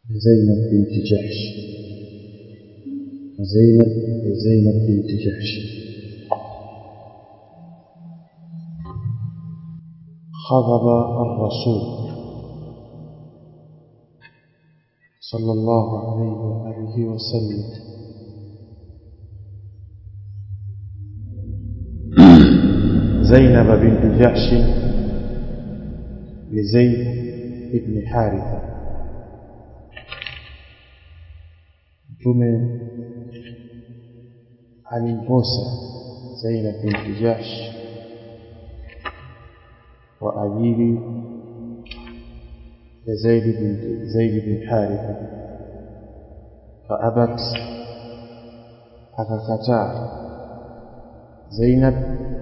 زينب بنت جحش زينب زينب بنت جحش خضب الرسول صلى الله عليه وآله وسلم زينب بنت جحش لزيد بن حارثة mtume alimposa Zainab binti Jahsh kwa ajili ya Zaid bin Zaid bin Haritha faabat akakataa Zainab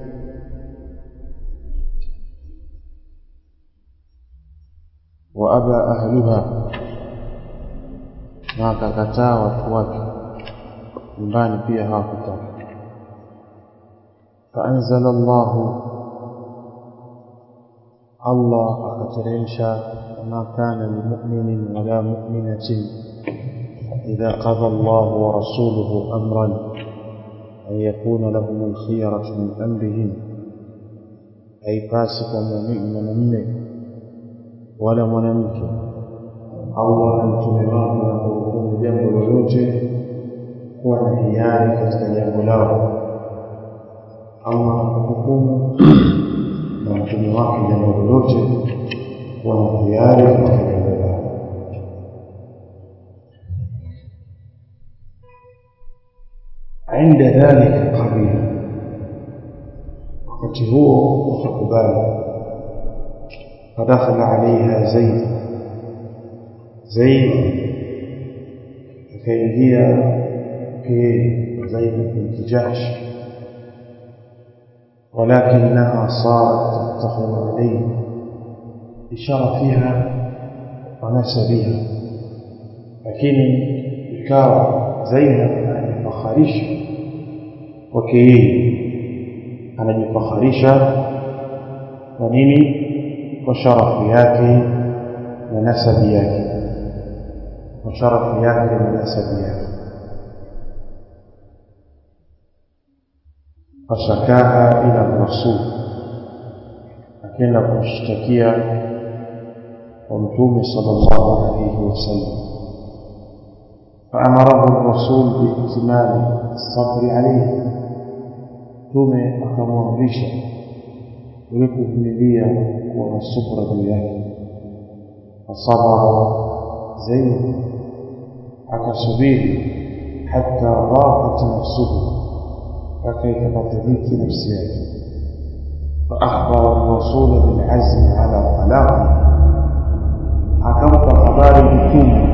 wa aba ahluha na akakataa watu wake nyumbani pia hawakutaka faanzala Allahu Allah akateremsha ma kana limu'minin wala mu'minatin idha qada Allah wa rasuluhu amran an yakuna lahum al-khiyaratu min amrihim haipasi kwa muumini mwanamume wala mwanamke Allah na mtume wake wanapohukumu jambo lolote kuwa na hiari katika jambo lao. Allah anapohukumu na mtume wake jambo lolote kuwa na hiari katika jambo lao. عند ذلك قبيل wakati huo wakakubali فدخل عليها زيد زيد akaingia ke Zainab bint Jahsh ولكنها صارت تفتخر عليه بشرفها ونسبها lakini ikawa Zainab anajifakharisha kwake yeye anajifakharisha kwa nini kwa sharafu yake na nasabi yake kwa sharafu yake na nasabi yake fashakaha ila rasul akaenda kumshtakia kwa mtume sallallahu alayhi wasallam فأمره الرسول بإتمام الصبر عليه ثم أكمرشا ولكفنليا والصبر بياه فصبر زيد akasubiri hata dhaqat nafsuhu mpaka ikapatadhiki nafsi yake faakhbara rasula bilazmi ala talaqi akampa habari mtume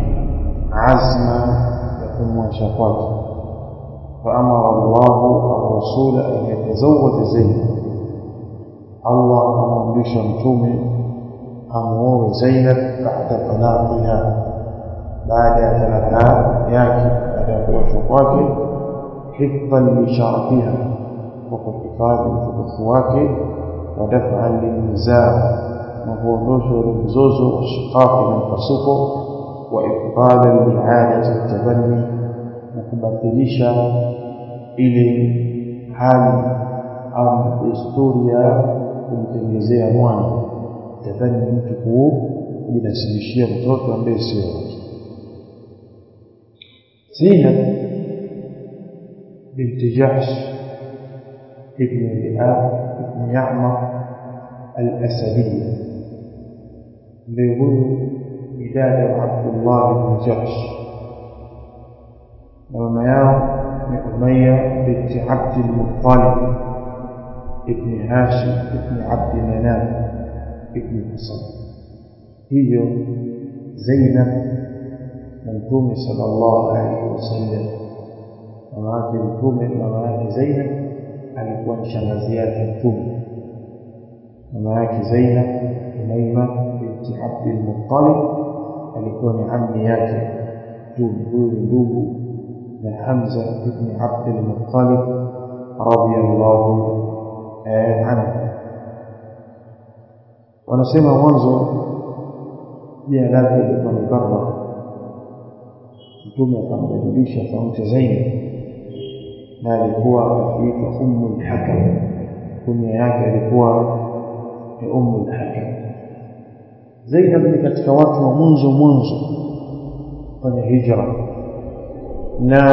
azma ya kumwacha kwake faamara llahu arrasula an yatazawaja zaid allah akamwamrisha mtume amuoe zainab bada talaqiha baada ya talaka yake baada ya kuachwa kwake hifdhan lisharafiha kwa kuhifadhi utukufu wake wa daf'an lilnizaa na kuondosha ule mzozo wa shiqaqi na mpasuko wa ibtalan liadati tabanni na kubatilisha ile hali au desturi ya kumtengezea mwana tabanni mtu kujinasibishia mtoto ambaye sio wake زينب بنت جحش ابن لآب ابن يعمر الأسدية ليقول بداد عبد الله بن جحش وما من أمية بنت عبد المطلب ابن هاشم ابن عبد مناف ابن حصن هي زينب na mtume sallallahu alaihi wasallam mama yake mtume mama yake Zainab alikuwa ni shangazi yake mtume mama yake Zainab Umaima binti Abdul Muttalib alikuwa ni ammi yake mtume huyu ndugu na Hamza ibn Abdul Muttalib radiyallahu anhu wanasema mwanzo jina lake lilikuwa ni Barra mtume akambadilisha akamta Zainab na alikuwa akiitwa Ummu al-Hakam kunya yake alikuwa ni Ummu al-Hakam Zainab ni katika watu wa mwanzo mwanzo kwenye hijra na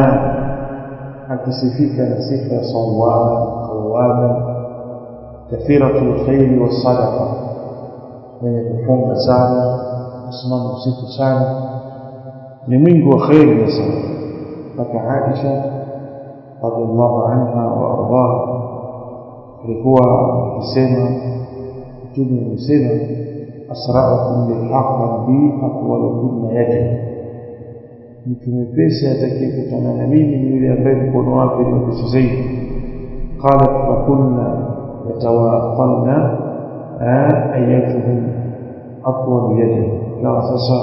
akisifika na sifa ya sawama qawama kathiratul khairi wasadaqa mwenye kufunga sana kusimama usiku sana ni mwingi wa khairi na sana mpaka Aisha radhiallahu anha wa ardaha alikuwa akisema mtume amesema asra'ukum lilhaqqa bi aqwalukum yadi mtu mwepesi atakayekutana na mimi ni yule ambaye mkono wake ni mwepesi zaidi qalat fakunna yatawafalna ayatuhum atwal yadi kawa sasa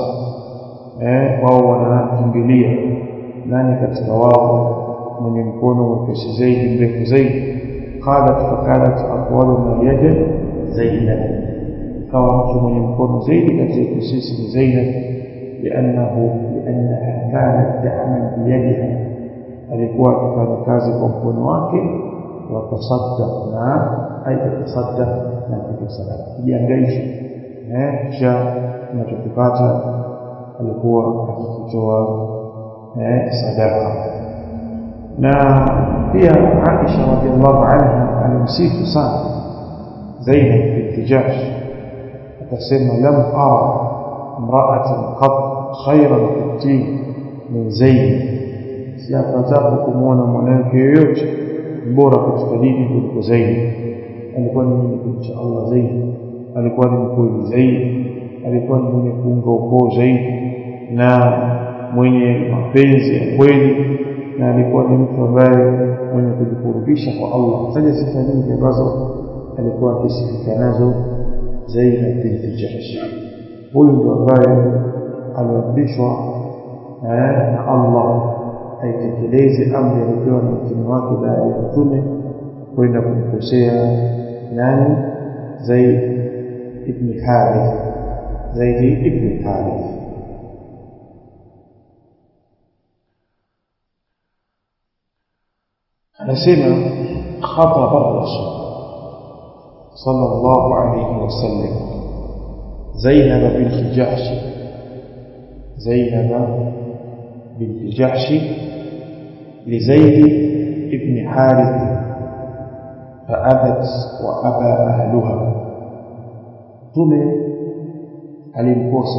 wao wanakimbilia nani katika wao mwenye mkono mwepesi zaidi mrefu zaidi qalat fakanat atwaluna yada zainab kawa mtu mwenye mkono zaidi kati yetu sisi ni zainab لأنه لأنها كانت تعمل بيدها alikuwa akifanya kazi kwa mkono wake watasaddaq na aitasaddaq na kitu sadaka kujiangaisha eh kisha tunachokipata alikuwa akikitoa eh sadaka na pia Aisha radhiallahu anha alimsifu sana Zainab bint Jahsh akasema lam ara imra'atan qat khayran fi min Zainab siyapatapo kumwona mwanamke yoyote bora katika dini kuliko Zainab alikuwa ni mwenye kumcha Allah zaidi alikuwa ni mkweli zaidi alikuwa ni mwenye kuunga ukoo zaidi na mwenye mapenzi ya kweli na alikuwa ni mtu ambaye mwenye kujikurubisha kwa Allah sasa sifa nyingi ambazo alikuwa akisifika nazo Zainab binti Jahsh huyu ndo ambaye aliamrishwa na Allah aitekeleze amri aliyopewa na mtume wake baada ya mtume kwenda kumkosea nani Zaid ibn Harith Zaid ibn Harith anasema khataba rasul sallallahu alayhi wasallam Zainab bint Jahsh Zainab bint Jahsh لزيد ابن حارث فأبت وأبى أهلها tume alimkosa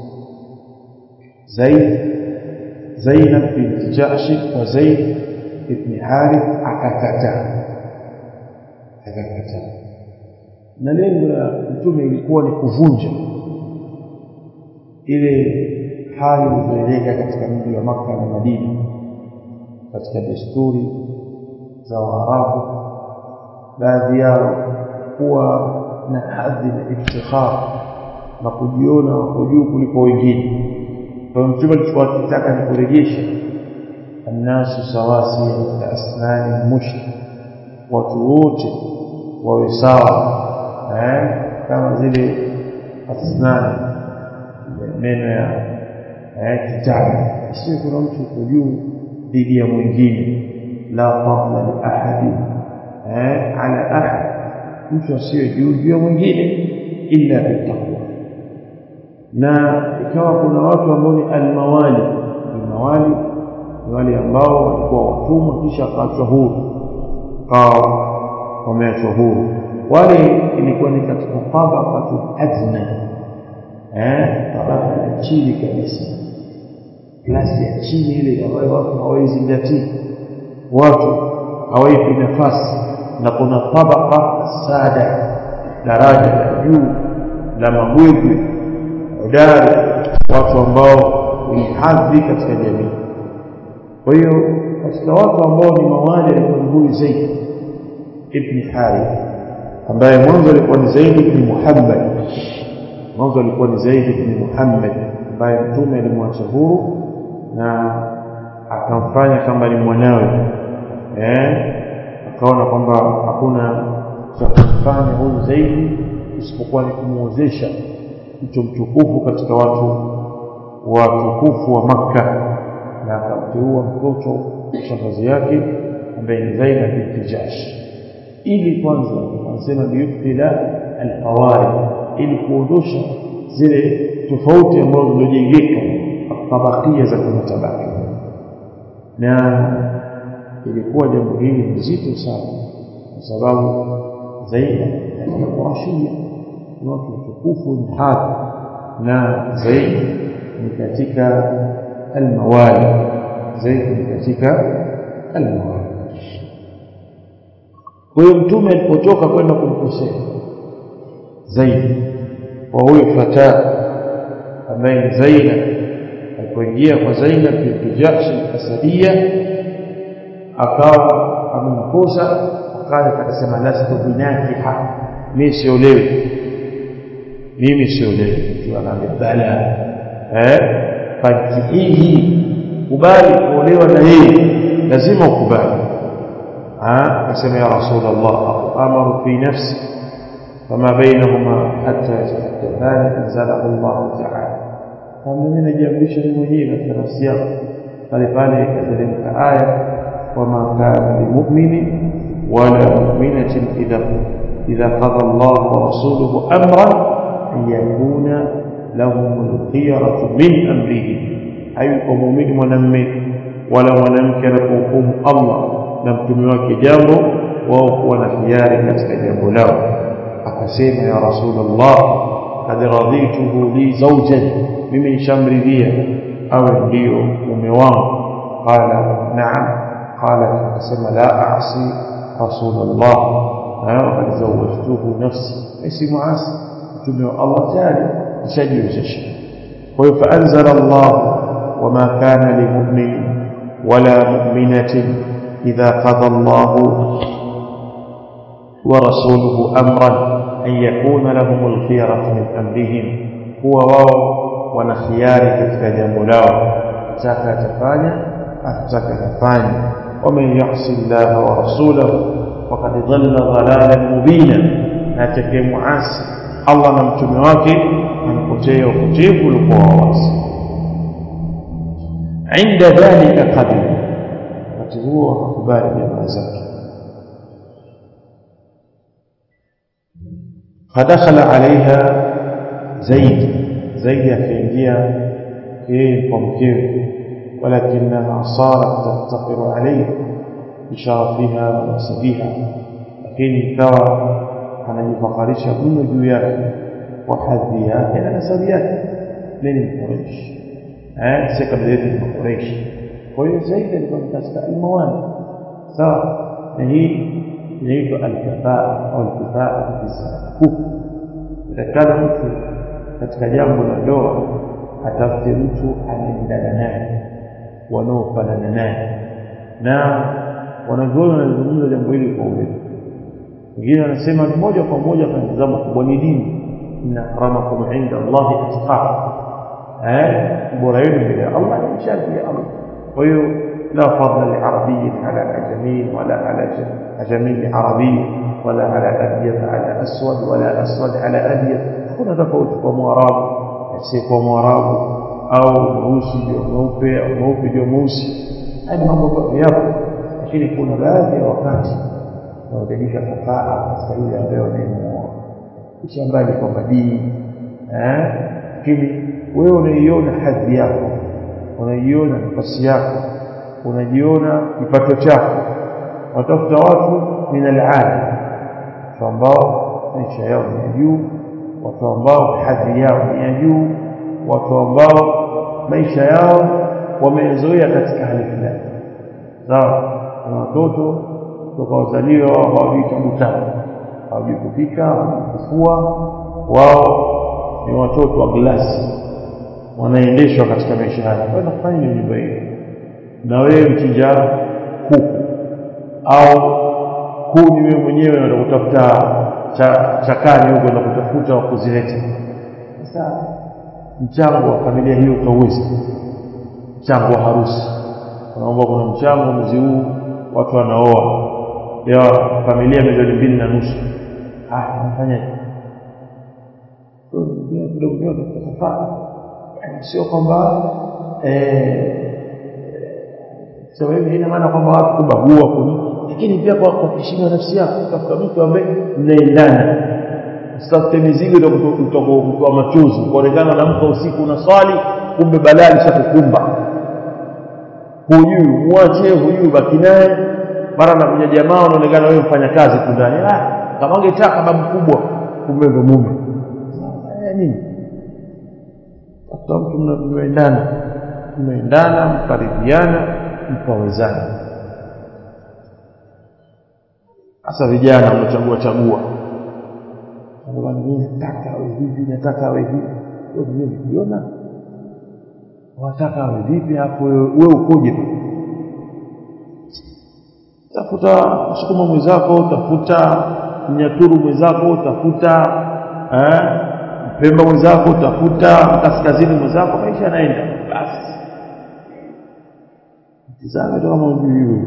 Zaid Zainab bint Jahsh wa Zaid ibn Harith akakataa akakataa na lengo la mtume ilikuwa ni kuvunja ile hali iliyoeleka katika mji wa Makka na Madina katika desturi za Waarabu baadhi yao kuwa na hadhi na iftikhar na kujiona wako juu kuliko wengine kwa mtume alichukua kitaka ni kurejesha annasu sawasi ka asnani mushk watu wote wawe sawa eh kama zile asnani meno ya eh kitabu sio kuna mtu uko juu dhidi ya mwingine la fadla li ahadi eh ala ahad mtu asiye juu juu ya mwingine illa bitaqwa na ikawa kuna watu ambao ni almawali almawali ni wale ambao walikuwa watumwa kisha wakaachwa huru kawa wameachwa huru wale ilikuwa ni katika tabaqatu adna eh tabaka ya chini kabisa klasi ya chini ile ambayo watu hawaizingatii watu hawaipi nafasi na kuna tabaka sada daraja la juu la mabwegwe udari watu ambao ni hadhi katika jamii kwa hiyo katika watu ambao ni mawali alikuwa ni huyu Zaid ibn Harith ambaye mwanzo alikuwa ni Zaid ibn Muhammad mwanzo alikuwa ni Zaid ibn Muhammad ambaye mtume alimwacha huru na akamfanya kama ni mwanawe eh akaona kwamba hakuna cha kumfanya huyu Zaid isipokuwa ni kumuozesha mtu mtukufu katika watu watukufu wa Makka na akamteua mtoto shangazi yake ambaye ni Zainab binti Jahsh ili kwanza anasema liyubtila alqawari ili kuondosha zile tofauti ambazo zilizojengeka tabakia za kimatabaki na ilikuwa jambo hili nzito sana kwa sababu Zainab ni Qurashia ni watu watukufu ni hadhi na Zaid ni katika almawali Zaid ni katika almawali kwa hiyo mtume alipotoka kwenda kumkosea Zaid wa huyo fata ambaye ni Zainab alipoingia kwa Zainab binti Jahsh al-Asadiyya akawa amemkosa akaja akasema lastu binakiha mimi siolewi mimi siolewi mtu anaambia bala eh fakihi kubali kuolewa na yeye lazima ukubali akasema ya rasulullah amaru fi nafsi فما بينهما حتى يتحدثان انزله الله تعالى kama mimi najiamrisha mimi mwenyewe katika nafsi yangu pale pale ikateremka aya wama kana limu'minin wala mu'minatin idha idha qada Allah wa rasuluhu amran an yakuna lahum al-khiyaratu min amrihi hayuko muumini mwanamume wala mwanamke anapohukumu Allah na mtume wake jambo wao kuwa na hiari katika jambo lao akasema ya rasulullah kad radituhu li zawjan mimi nishamridhia awe ndio mume wangu qala na'am qala akasema la a'si rasulullah وقد زوجته نفسي ليس معاصي mtume wa Allah tayari nishajiwezesha kwa hiyo faanzala Allah wama kana limu'min wala mu'minatin idha qada Allah ورسوله أمرا أن يكون لهم الخيرة من أمرهم هو واو ونخياري katika jambo lao ataka atafanya ataka atafanya ومن يعص الله ورسوله فقد ضل ضلالا مبينا atakayemuasi Allah na mtume wake anapotea upotevu ulikuwa wazi عند ذلك قبل wakati huo hakubali jamaa zake فدخل عليها زيد زيد akaingia yeye kwa mkewe ولكنها صارت تفتقر عليه بشرفها ونسبها lakini ikawa anajifakarisha mno juu yake kwa hadhi yake na nasabi yake mimi ni Quraysh eh si kabila yetu ni Quraysh kwa hiyo zaidi alikuwa katika almawani sawa na hii inaitwa alkafaa au alkifaa kufu itakana mtu katika jambo la ndoa atafute mtu anaendana naye wanaofanana naye na wanavyoni wanazungumza jambo hili kwa urefu wengine wanasema moja kwa moja kwa mtazamo kubwa ni dini inna akramakum inda Allahi atqakum eh bora yenu mbele ya Allah ni mchaji ya Allah kwa hiyo لا فضل لعربي على أجمي ولا على أجمي لعربي ولا على أبيض على أسود ولا أسود على أبيض هنا تفوت ومواراب يسيك ومواراب أو موسي جو موفي أو موفي جو موسي هذه mambo yapo lakini kuna baadhi ya wakati unaotanisha kafaa katika yule ambaye unayemuoa kisha mbali kwamba dini lakini wewe unaiona hadhi yako unaiona nafasi yako unajiona kipato chako watafuta watu min al'ada watu ambao maisha yao ni ya juu watu ambao hadhi yao ni ya juu watu ambao maisha yao wamezoea katika hali fulani sawa na watoto toka wazaliwa wao hawajui tabu tabu hawajui kupika hawajui kufua wao ni watoto wa glasi wanaendeshwa katika maisha haya kwenda kufanya nini nyumba hiyo na wewe mchinja kuku au kuni wewe mwenyewe unaenda kutafuta chakani huko na kutafuta wa kuzileta sasa mchango wa familia hiyo utauweza mchango wa harusi unaomba kuna mchango mwezi huu watu wanaoa leo familia milioni mbili na nusu ah nafanyaje kidogo kidogo tutafaa sio kwamba eh sema hivi haina maana kwamba watu kubagua kuni lakini pia kwa kwa heshima nafsi yako tafuta mtu ambaye mnaendana usitafute mizigo utakutoa machozi kuonekana unamka usiku na swali kumbe balaa lishakukumba hujui muache hujui baki naye mara nakuja jamaa unaonekana wewe mfanya kazi tu ndani ah kama ungetaka babu kubwa kumbe ndo mume nini tafuta mtu mnaendana mnaendana mkaridhiana mkawezana hasa vijana mnachagua chagua nataka awe hivi nataka awe hivi wewe ukiona wataka awe vipi hapo wewe ukoje tu tafuta msukuma mwenzako tafuta mnyaturu mwenzako tafuta eh mpemba mwenzako tafuta kaskazini mwenzako maisha yanaenda basi tizame kama unajui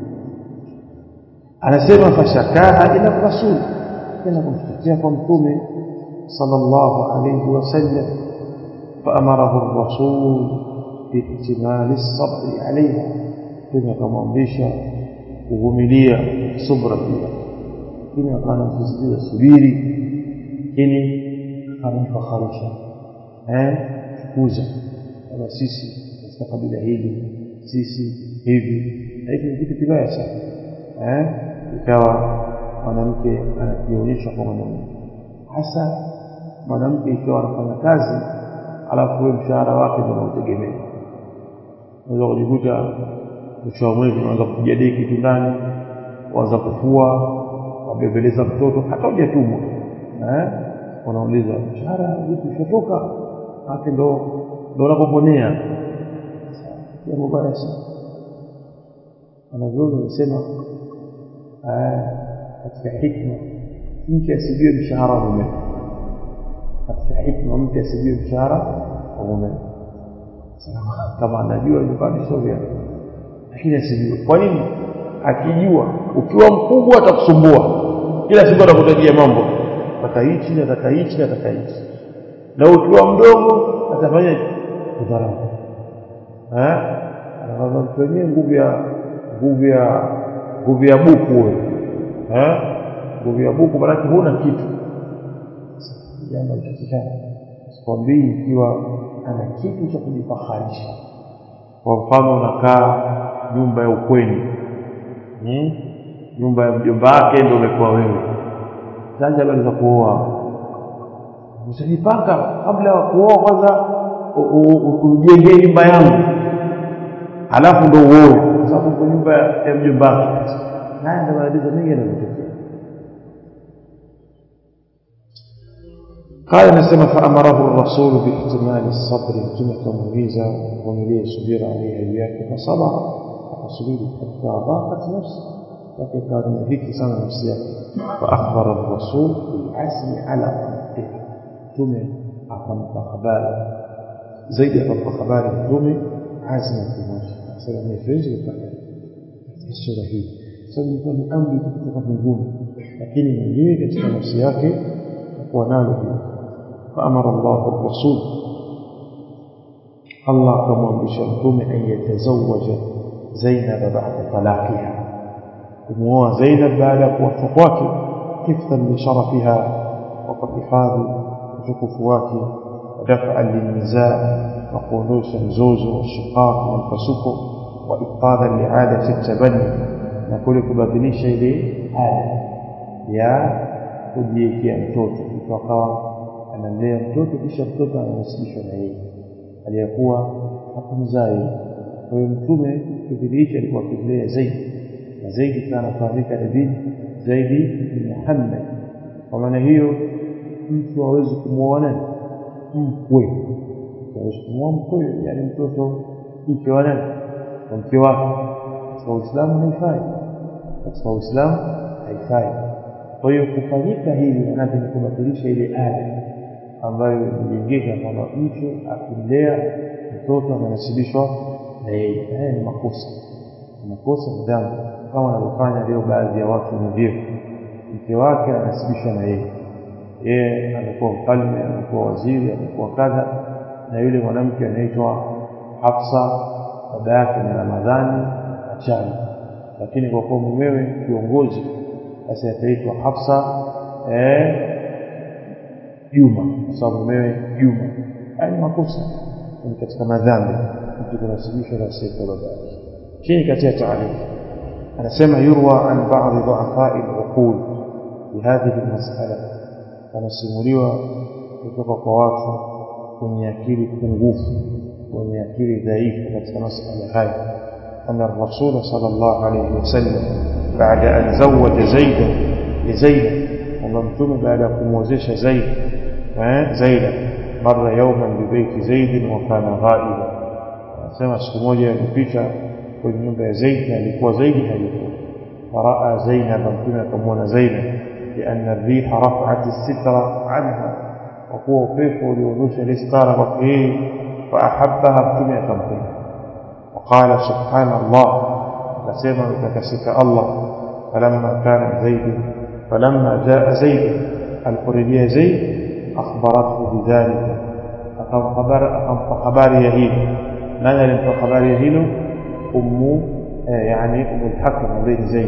anasema fashakaha ila rasul tena kumtetea kwa mtume sallallahu alayhi wasallam فأمره الرسول باكتمال الصبر عليها tena akamwamrisha kuvumilia subra pia lakini akanamsisitiza subiri lakini akamfakharisha eh kuza kama sisi katika kabila hili sisi hivi hiki ni kitu kibaya sana eh ikawa mwanamke anajionyesha kwa mwanamume hasa mwanamke ikiwa anafanya kazi alafu wewe mshahara wake ndio unautegemea unaweza kujikuta mwisho wa mwezi unaanza kupiga deki tu ndani waanza kufua wabebeleza mtoto hata hujatumwa eh wanauliza mshahara vipi ushatoka hake ndo ndo unapoponea jambo baya sana wanavyoni wamesema katika hikma mke asijue mshahara wa mume katika hikma mke asijue mshahara wa mume kama anajua nyumbani sio lakini asijue kwa nini akijua ukiwa mkubwa atakusumbua kila siku atakutajia mambo nataka hichi nataka hichi nataka hichi na ukiwa mdogo atafanya kudharau eh anaanza mtu wenyewe nguvu ya nguvu ya nguvu ya buku wewe eh nguvu ya buku maana huna kitu jambo litakikana sikwambii ikiwa ana kitu cha kujifaharisha kwa mfano unakaa nyumba ya ukweni hmm? nyumba ya mjomba wake ndio umekuwa wewe sasa habari za kuoa usinipanga kabla ya kuoa kwanza ujengee nyumba yangu halafu ndo uoe kwa sababu kwa nyumba ya mjomba wake haya ndio maelezo mengi yanayotokea قال نسمى فأمره الرسول باحتمال الصبر كما تمويزا ومليه صبر عليها إياك فصبر فصبر حتى ضاقت نفسه لكن كان ذيك سنة نفسها فأخبر الرسول بالعزم على طلقها ثم أقام خبار زيد أقام خبار ثم عزم في نفسه سلام يفرج لك السورة هي سلام يكون أمري kutoka mbinguni lakini mwenyewe katika nafsi yake kuwa nalo hilo فأمر الله الرسول الله كما بشرطهم أن يتزوج زينب بعد طلاقها وموا زينب بعد وفقواك حفظا لشرفها وحفاظ وتكفواك ودفعا للنزاع وقنوس الزوز والشقاق والفسوق وإبطالا لعادة التبني نقول كبدليش إليه عادة يا kujiwekea mtoto mtu akawa anamlea mtoto kisha mtoto ananasibishwa na yeye aliyekuwa hakumzai kwa hiyo mtume kipindi hicho alikuwa akimlea zaidi na zaidi kana anafahamika na bin zaidi bin Muhammad kwa maana hiyo mtu hawezi kumwoa nani mkwe hawezi kumwoa mkwe yani mtoto mke wa nani wa mke wake katika Uislamu haifai katika Uislamu haifai kwa hiyo kufanyika hili manake ni kubatilisha ile ada ambayo imejengeka kwamba mtu akimlea mtoto ananasibishwa na yeye haya ni makosa makosa ni dhambi kama wanavyofanya leo baadhi ya watu wenye vyeo mke wake ananasibishwa na yeye yeye amekuwa mfalme amekuwa waziri amekuwa kadha na yule mwanamke anaitwa Hafsa baba yake ni Ramadhani chali lakini kwa kuwa mumewe kiongozi basi ataitwa Hafsa eh Juma kwa sababu mumewe Juma haya ni makosa ni katika madhambi mtu kunasibishwa na sifa babake chini katika taarifa anasema yurwa an ba'd du'afa al-uqul fi hadhihi al-mas'ala anasimuliwa kutoka kwa watu wenye akili pungufu wenye akili dhaifu katika masala haya أن الرسول صلى الله عليه وسلم بعد أن زوج زيدا لزينب وممتم بعد كموزيش زيد زيدا مر يوما ببيت زيد وكان غائبا سمع سكموجة يلبيتا kwenye nyumba ya Zaid na alikuwa Zaid hayupo faraa Zainab mtume akamwona Zainab lianna ar-riha raf'at as-sitra anha wa kuwa upepo uliondosha ile stara kwake yeye fa ahabbaha mtume akampenda وقال سبحان الله فسمع تكسك الله فلما كان زيد فلما جاء زيد القريبية زيد أخبرته بذلك أقام خبر أقام خبر يهيل من لم خبر يهيل أم يعني أم الحكم بين زيد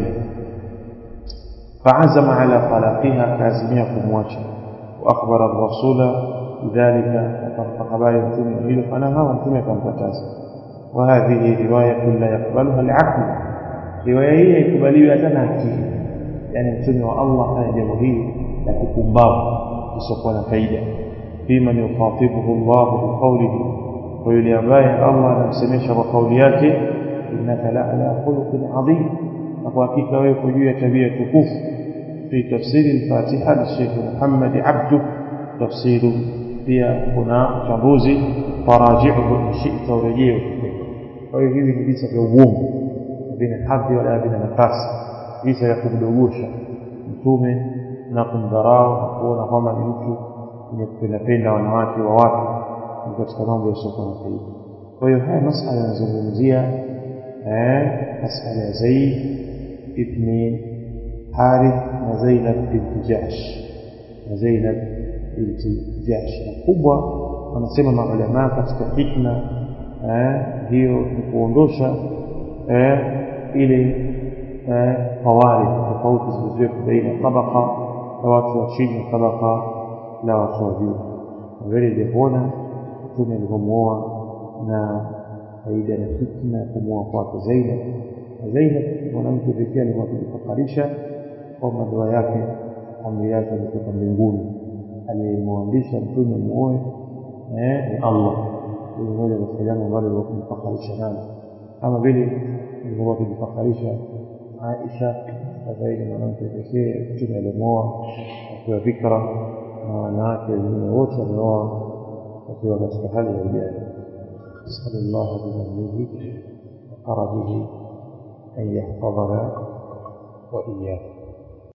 فعزم على طلاقها كازمية كمواشا وأخبر الرسول بذلك وقام خبر يهيل يهيل فنهى وانتم كم وهذه رواية لا يقبلها العقل رواية هي يقبلها أتنا يعني متنوى الله أنا جمهوري لكم باب يسقون فايدة في من يخاطبه الله بقوله ويلي أبايا الله نمسميش بقولياته إنك لعلى خلق عظيم وحقيقة ويقول تبيع كفوف في تفسير الفاتحة للشيخ محمد عبده تفسير فيها هنا شمروزي فراجعه إن شئت ورجيه kwa hiyo hivi ni visa vya uongo vina hadhi wala vina nafasi visa vya kumdogosha mtume na kumdharau na kuona kwamba ni mtu mwenye kupendapenda wanawake wa watu ni katika mambo yasiokuwa na faida kwa hiyo haya masala yanazungumzia masala ya zaid ibni harith na zainab binti jahsh na zainab binti jahsh na kubwa wanasema maulamaa katika hikma hiyo ni kuondosha ile fawaid tofauti zilizokuwa baina tabaka la watu wa chini na tabaka la watu wa juu vile ilivyoona mtume alivyomuoa na faida na hikma ya kumuoa kwake Zainab na Zainab mwanamke pekee alikuwa akijifakarisha kwamba ndoa yake amri yake ametoka mbinguni aliyemwamrisha mtume muoe ni Allah hili moja katika jambo ambalo lilikuwa kumfakarisha nalo kama vile ilivyokuwa kujifakarisha Aisha zaidi mwanamke pekee mtume alimwoa akiwa fikra na wanawake wengine wote wameoa wakiwa katika hali ya ujana نسأل الله بمنه وكرمه أن يحفظنا وإياكم